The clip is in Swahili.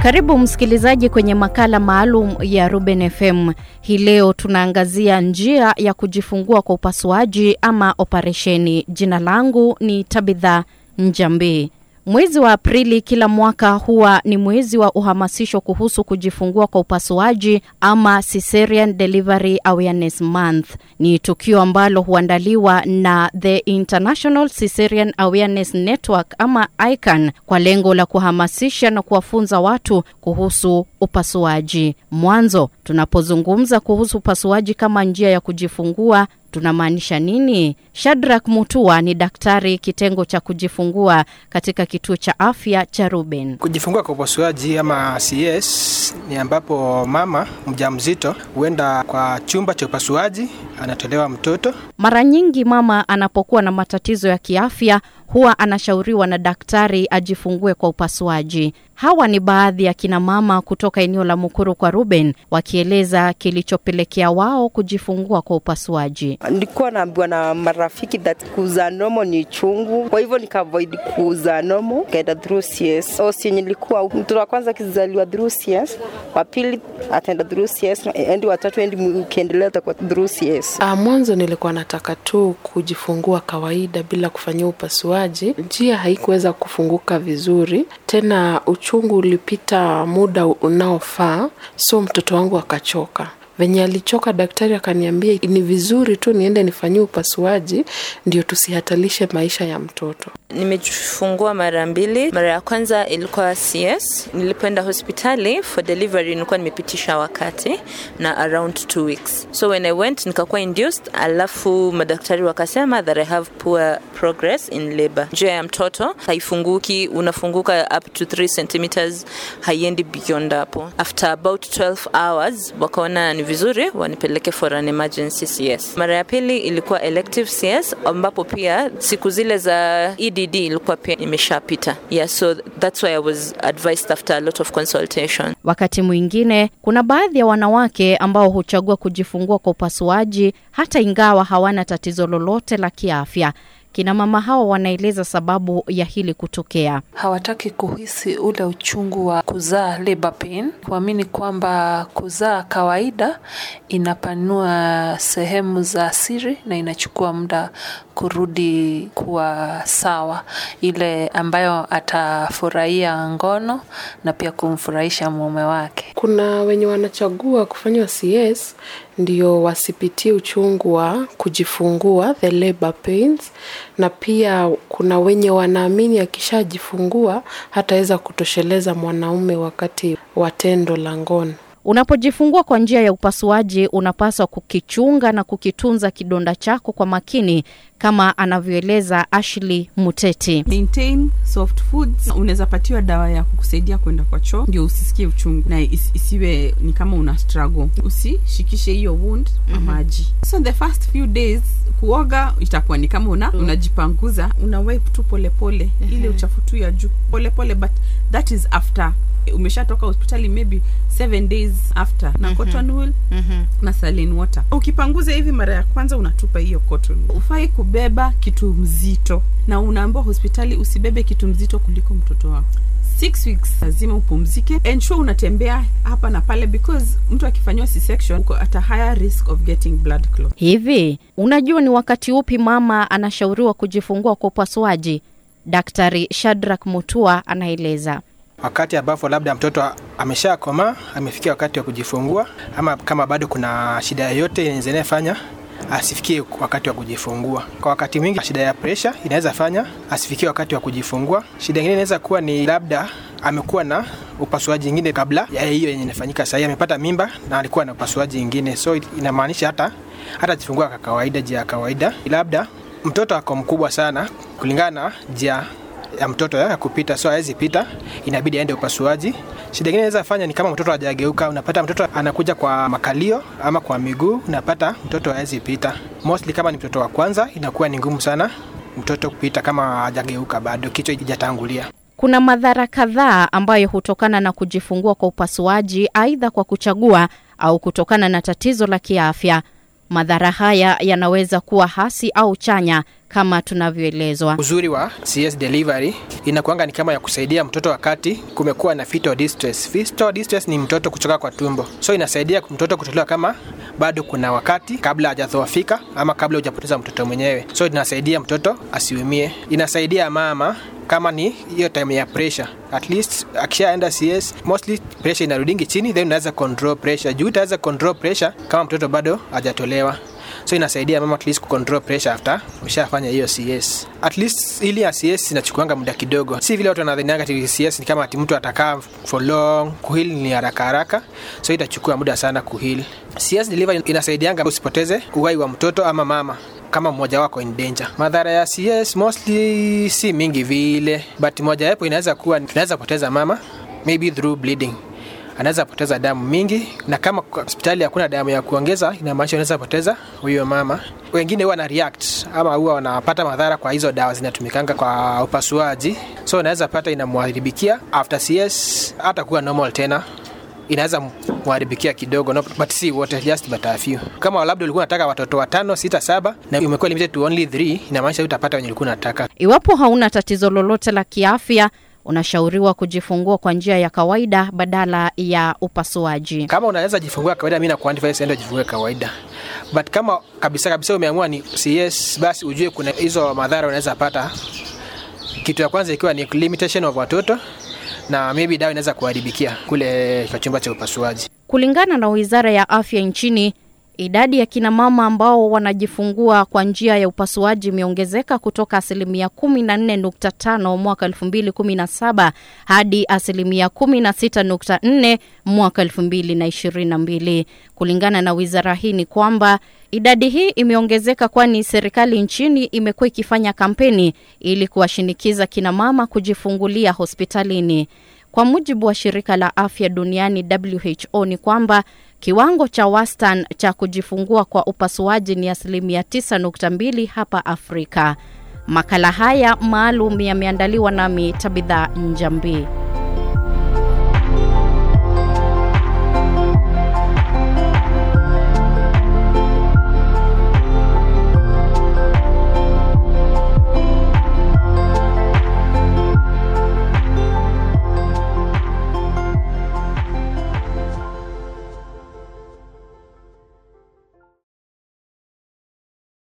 Karibu msikilizaji kwenye makala maalum ya Ruben FM. Hii leo tunaangazia njia ya kujifungua kwa upasuaji ama operesheni. Jina langu ni Tabitha Njambi. Mwezi wa Aprili kila mwaka huwa ni mwezi wa uhamasisho kuhusu kujifungua kwa upasuaji ama Cesarean Delivery Awareness Month. Ni tukio ambalo huandaliwa na the International Cesarean Awareness Network ama ICAN kwa lengo la kuhamasisha na kuwafunza watu kuhusu upasuaji. Mwanzo, tunapozungumza kuhusu upasuaji kama njia ya kujifungua tunamaanisha nini? Shadrack Mutua ni daktari kitengo cha kujifungua katika kituo cha afya cha Ruben. Kujifungua kwa upasuaji ama CS ni ambapo mama mjamzito huenda kwa chumba cha upasuaji, anatolewa mtoto. Mara nyingi mama anapokuwa na matatizo ya kiafya huwa anashauriwa na daktari ajifungue kwa upasuaji. Hawa ni baadhi ya kina mama kutoka eneo la Mukuru kwa Ruben wakieleza kilichopelekea wao kujifungua kwa upasuaji. Nilikuwa naambiwa na marafiki that kuzaa nomo ni chungu, kwa hivyo nikaavoid kuzaa nomo, kaenda through CS. So si nilikuwa mtoto wa kwanza akizaliwa through CS, wa pili ataenda through CS, endi watatu endi ukiendelea utakuwa through CS. Ah, mwanzo nilikuwa nataka tu kujifungua kawaida bila kufanyia upasuaji. Njia haikuweza kufunguka vizuri, tena uchungu ulipita muda unaofaa, so mtoto wangu akachoka venye alichoka, daktari akaniambia ni vizuri tu niende nifanyie upasuaji ndio tusihatalishe maisha ya mtoto. Nimejifungua mara mbili. Mara ya kwanza ilikuwa CS. Nilipoenda hospitali for delivery nilikuwa nimepitisha wakati na around two weeks, so when I went nikakuwa induced, alafu madaktari wakasema that I have poor progress in labor. Njia ya mtoto haifunguki, unafunguka up to 3 centimeters, haiendi beyond hapo. After about 12 hours wakaona ni vizuri wanipeleke for an emergency CS. Mara ya pili ilikuwa elective CS ambapo pia siku zile za EDD ilikuwa pia imeshapita. Yeah, so that's why I was advised after a lot of consultation. Wakati mwingine kuna baadhi ya wanawake ambao huchagua kujifungua kwa upasuaji hata ingawa hawana tatizo lolote la kiafya. Kina mama hao wanaeleza sababu ya hili kutokea. Hawataki kuhisi ule uchungu wa kuzaa labor pain, kuamini kwamba kuzaa kawaida inapanua sehemu za siri na inachukua muda kurudi kuwa sawa, ile ambayo atafurahia ngono na pia kumfurahisha mume wake. Kuna wenye wanachagua kufanywa CS ndio wasipitie uchungu wa kujifungua, the labor pains, na pia kuna wenye wanaamini akishajifungua hataweza kutosheleza mwanaume wakati wa tendo la ngono. Unapojifungua kwa njia ya upasuaji, unapaswa kukichunga na kukitunza kidonda chako kwa makini, kama anavyoeleza Ashley Muteti. Maintain soft foods. Unaweza patiwa dawa ya kukusaidia kwenda kwa choo ndio usisikie uchungu na is, isiwe ni kama una struggle. Usishikishe hiyo wound na mm-hmm. maji. So the first few days kuoga itakuwa ni kama una mm. unajipanguza, una wipe tu polepole mm-hmm. ile uchafu tu ya juu polepole, but that is after umeshatoka hospitali maybe seven days after na mm-hmm. cotton wool mm-hmm. na saline water. Ukipanguza hivi mara ya kwanza unatupa hiyo cotton. Ufai kubeba kitu mzito, na unaambiwa hospitali usibebe kitu mzito kuliko mtoto wako. Six weeks lazima upumzike, ensure unatembea hapa na pale, because mtu akifanyiwa C-section uko at a higher risk of getting blood clot. Hivi unajua ni wakati upi mama anashauriwa kujifungua kwa upasuaji? Daktari Shadrack Mutua anaeleza wakati ambapo labda mtoto ameshakomaa amefikia wakati wa kujifungua, ama kama bado kuna shida yoyote inaweza fanya asifikie wakati wa kujifungua. Kwa wakati mwingi shida ya presha inaweza fanya asifikie wakati wa kujifungua. Shida nyingine inaweza kuwa ni labda amekuwa na upasuaji ingine kabla ya hiyo yenye inafanyika sahii, amepata mimba na alikuwa na upasuaji ingine, so inamaanisha hata hata jifungua kwa kawaida, jia ya kawaida. Labda mtoto ako mkubwa sana kulingana na jia ya mtoto ya kupita, so hawezi pita, inabidi aende upasuaji. Shida ingine inaweza fanya ni kama mtoto hajageuka, unapata mtoto anakuja kwa makalio ama kwa miguu, unapata mtoto hawezi pita. Mostly kama ni mtoto wa kwanza, inakuwa ni ngumu sana mtoto kupita kama hajageuka bado, kichwa hakijatangulia. Kuna madhara kadhaa ambayo hutokana na kujifungua kwa upasuaji, aidha kwa kuchagua au kutokana na tatizo la kiafya. Madhara haya yanaweza kuwa hasi au chanya kama tunavyoelezwa. Uzuri wa CS delivery inakuanga ni kama ya kusaidia mtoto wakati kumekuwa na fetal distress. Fetal distress ni mtoto kuchoka kwa tumbo, so inasaidia mtoto kutolewa kama bado kuna wakati kabla hajadhoofika ama kabla hujapoteza mtoto mwenyewe, so inasaidia mtoto asiumie. Inasaidia mama kama ni hiyo time ya pressure at least akishaenda CS mostly pressure inarudingi chini, then unaweza control pressure juu utaweza control pressure kama mtoto bado hajatolewa so inasaidia mama at least kucontrol pressure after ushafanya hiyo CS. At least ili ya CS inachukuanga muda kidogo, si vile watu wanadhanianga ati CS ni kama ati mtu atakaa for long. Kuheal ni haraka haraka, so itachukua muda sana kuheal. CS delivery inasaidianga usipoteze uhai wa mtoto ama mama kama mmoja wako in danger. Madhara ya CS mostly si mingi vile, but moja yapo inaweza kuwa tunaweza poteza mama maybe through bleeding anaweza poteza damu mingi, na kama kwa hospitali hakuna damu ya kuongeza, inamaanisha unaweza poteza huyo mama. Wengine huwa na react ama huwa wanapata madhara kwa hizo dawa zinatumikanga kwa upasuaji, so unaweza pata inamwharibikia after CS hata kuwa normal tena inaweza mwharibikia kidogo no, but si wote, just but a few. Kama labda ulikuwa unataka watoto watano, sita, saba na umekuwa limited to only three, inamaanisha utapata wenye ulikuwa unataka. Iwapo hauna tatizo lolote la kiafya, unashauriwa kujifungua kwa njia ya kawaida badala ya upasuaji. Kama unaweza jifungua kawaida, mimi nakuadvise enda jifungue kawaida, but kama kabisa kabisa umeamua ni CS, basi ujue kuna hizo madhara unaweza pata. Kitu ya kwanza ikiwa ni limitation of watoto na maybe dawa inaweza kuharibikia kule kwa chumba cha upasuaji. Kulingana na Wizara ya Afya nchini, idadi ya kina mama ambao wanajifungua kwa njia ya upasuaji imeongezeka kutoka asilimia 14.5 mwaka 2017 hadi asilimia 16.4 mwaka 2022. Kulingana na wizara hii ni kwamba idadi hii imeongezeka kwani serikali nchini imekuwa ikifanya kampeni ili kuwashinikiza kina mama kujifungulia hospitalini. Kwa mujibu wa shirika la afya duniani WHO ni kwamba kiwango cha wastani cha kujifungua kwa upasuaji ni asilimia 9.2 hapa Afrika. Makala haya maalum yameandaliwa nami Tabitha Njambi.